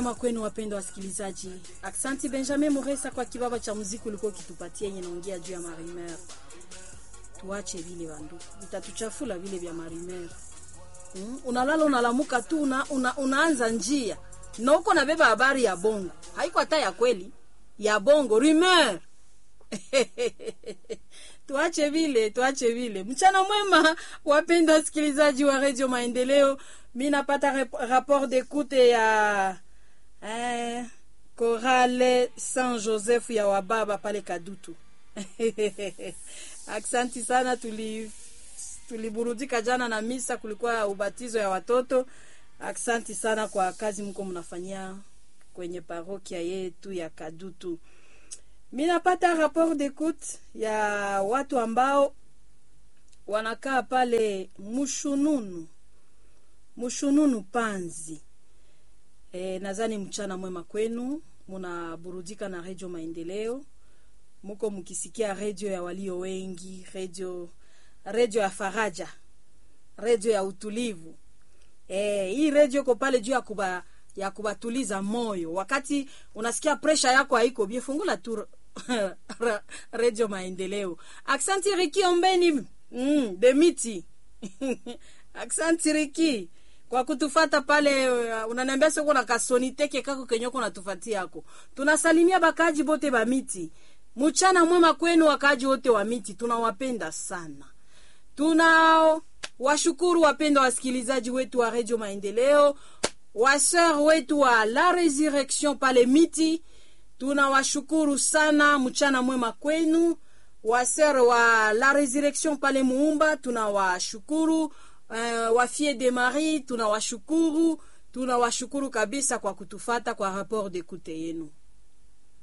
mwema kwenu wapendwa wasikilizaji. Aksanti Benjamin Muresa kwa kibaba cha muziki ulikuwa ukitupatia yenye naongea juu ya marimer. Tuache vile bandu, vitatuchafula vile vya marimer. Mm? Unalala unalamuka tu una, una, unaanza njia na uko nabeba habari ya bongo, haiko hata ya kweli, ya bongo rumeur tuache vile, tuache vile. Mchana mwema, wapenda wasikilizaji wa Radio Maendeleo. Mi napata rep- rapport d'écoute ya eh, Chorale Saint Joseph ya wababa pale Kadutu. Aksanti sana, tuli tuliburudika jana na misa, kulikuwa ubatizo ya watoto. Aksanti sana kwa kazi mko mnafanyia kwenye parokia yetu ya Kadutu. Mi napata rapport d'écoute ya watu ambao wanakaa pale Mushununu, Mushununu Panzi. E, nadhani mchana mwema kwenu, munaburudika na redio Maendeleo, muko mkisikia redio ya walio wengi, redio redio ya faraja, redio ya utulivu. E, hii redio iko pale juu ya kuba ya kubatuliza moyo wakati unasikia presha yako haiko bie, fungula tu redio Maendeleo. Aksanti Riki Ombeni mm, Demiti aksanti Riki kwa kutufata pale. Uh, unaniambia soko na kasoniteke kako kenyoko natufatia yako. Tunasalimia bakaji bote ba miti, mchana mwema kwenu wakaji wote wa miti, tunawapenda sana tuna washukuru wapendwa wasikilizaji wetu wa redio Maendeleo, waseur wetu wa La Resurrection pale miti, tunawashukuru sana. Mchana mwema kwenu. Waseur wa La Resurrection pale Muumba, tunawashukuru. Uh, wafie de Marie tunawashukuru, tunawashukuru kabisa kwa kutufata kwa rapport d'écoute yenu.